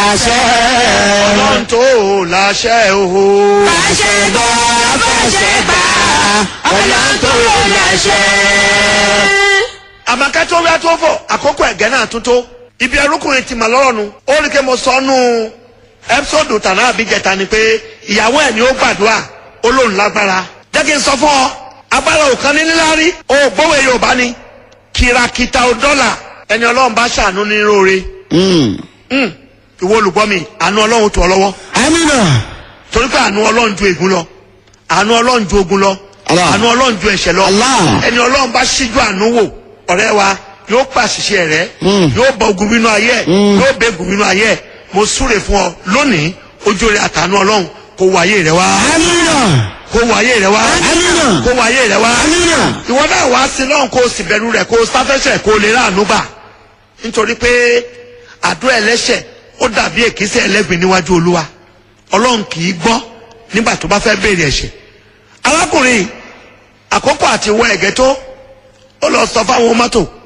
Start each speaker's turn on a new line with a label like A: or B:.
A: láṣẹ.
B: ọlọ́run tó láṣẹ òhò.
A: fàṣẹ gbọ́ fàṣẹ gbà ọlọ́run tó láṣẹ.
B: àmàkà tó wíwá tó fọ àkókò ẹ̀gẹ́ náà tún tó ibi ẹrúkùnrin ti mà lọ́rọ̀ nu ó rí i pé mo sọ nù ẹ́písọ́dù tànà àbíjẹta ni pé ìyàwó ẹ̀ ni ó gbàdúrà ó lóun lágbára jẹ́ kí n sọ fún ọ agbára òkan ní níláárí ó gbówó yorùbá ni kìràkìtà ò dọ́là ẹni ọlọ́run bá ṣàánú ní róore Mm, ìwọ olùgbọ́ mi àánú ọlọ́run tó ọ lọ́wọ́
A: amina.
B: torí pé àánú ọlọ́run ju ègún lọ àánú ọlọ́run ju ogun lọ
A: Allah.
B: àánú ọlọ́run ju ẹ̀ṣẹ̀ lọ
A: Allah.
B: ẹni ọlọ́run bá ṣíjú àánú wò ọ̀rẹ́ wa yóò pa àṣìṣe rẹ
A: Mm.
B: yóò bọ ogun nínú ayé ẹ
A: Mm.
B: yóò bẹ ogun nínú ayé ẹ mo súre fún ọ lónìí ojú rẹ àtàánú ọlọ́run kó wọ ayé rẹ wá
A: amina.
B: kó wọ ayé rẹ wá
A: amina.
B: kó wọ ayé rẹ wá
A: amina.
B: ìwọ náà wá sí lọ́hùn kó o sì bẹ̀rù rẹ̀ kó o sáfẹ́sẹ̀ kó o lè ráàánú gbà nítorí pé àdúrà ẹlẹ́ṣẹ̀ ó dàbí èkìsẹ́ ẹlẹ́gbìn níwájú olúwa ọlọ́run kì í gbọ́ nígbà tó bá fẹ́ béèrè ẹ̀ṣẹ̀ arákùnrin àkókò àti wọ ẹ̀gẹ́ tó ó lọ sọ fáwọn mọ́tò